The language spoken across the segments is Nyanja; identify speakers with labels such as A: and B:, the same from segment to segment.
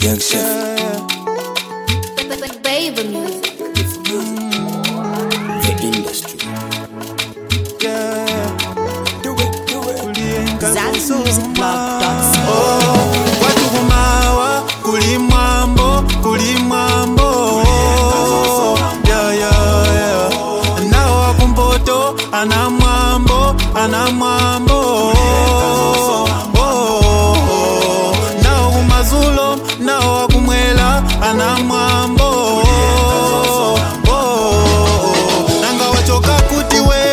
A: Young chef.
B: Baby music.
A: The industry. Do it, do it.
C: watu kumawa kuli mwambo kuli mwambo Yeah, yeah, yeah. nawo wakumpoto ana mwambo ana mwambo Oh, nawo kumazulo nawo wakumwela ana mwambo Oh, nanga wachoka kuti we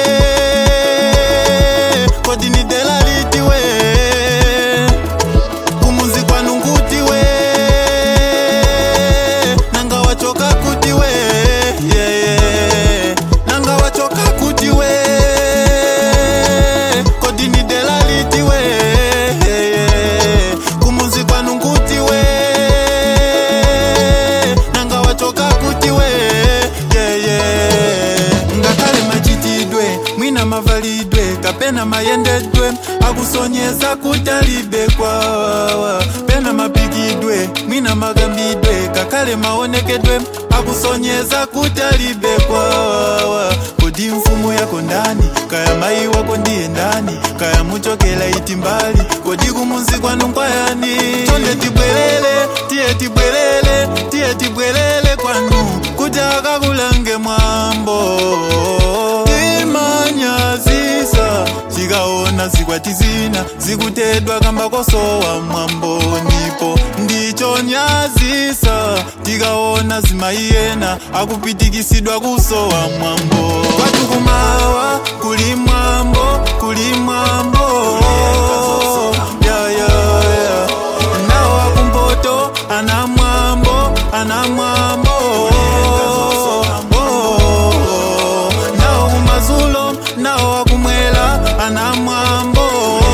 C: kodi ni dela liti we kumuzi kwanu nguti we nanga wachoka kuti we yeah, yeah. nanga wachoka kuti we kodi ni dela liti we yeah, yeah. kumuzi kwanu nguti we nanga wachoka kuti we yeah, yeah. ngakhale machitidwe mwina mavalidwe kapena mayendedwe akusonyeza kutalibe kwawawa pena mapikidwe mwina magambidwe kakhale maonekedwe akusonyeza kutalibe kwawawa kodi mfumu yako ndani kaya mayi wako ndiye ndani kaya muchokela iti mbali kodi kumunzi kwanu nkwayani chonde tibwerele tiye tibwerele tiye tibwerele kwanu kuti akakulange mwambo timanyazisa zikaona zikwati zina zikutedwa kamba kosowa mwambo ndipo ndichonyazisa tikaona zimayiyena akupitikisidwa kusowa mwambo kwatu kumawa kuli mwambo kuli mwambo yeah, yeah, yeah. nawo wakumpoto ana mwambo ana mwambo Oh, nawo kumazulo nawo wakumwela ana mwambo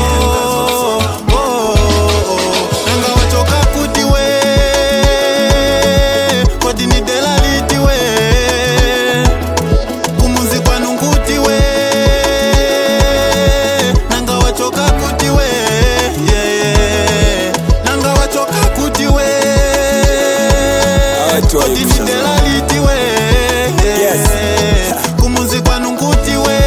C: Oh, nanga wachoka kuti we kodi ni dela liti we kumuzi kwanu nguti we nanga wachoka kuti we yeah, yeah. nanga wachoka kuti we
A: Awatu wa
C: kodi ni
A: Yusha.
C: dela liti we
A: Yes.
C: kumuzi kwanu nguti we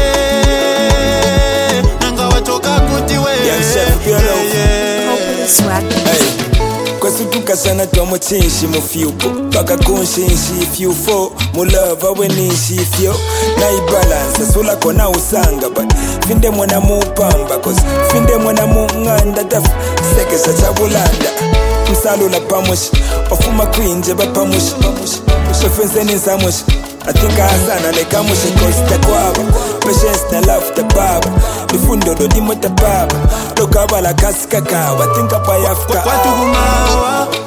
C: nanga wachoka kuti we
A: Young chef, be alone.
C: yeah, yeah.
B: Swag.
A: Hey. kwasutukasana twa chinshi mufyuko paka kunshinshi ifyufo mulava weninshi ifyo naibalansa sulako na usanga but finde mwana mupamba cause finde mwana mung'anda tafu sekesha chabulanda msalula pamushi ofuma kwinje bapamushi ofenseni nsamushi atinka hasana lekamushi kosta kwaba patience na love ta baba mifundo dodimo ta baba lokabala kasi kakawa tinka payafka
C: kwatu kumawa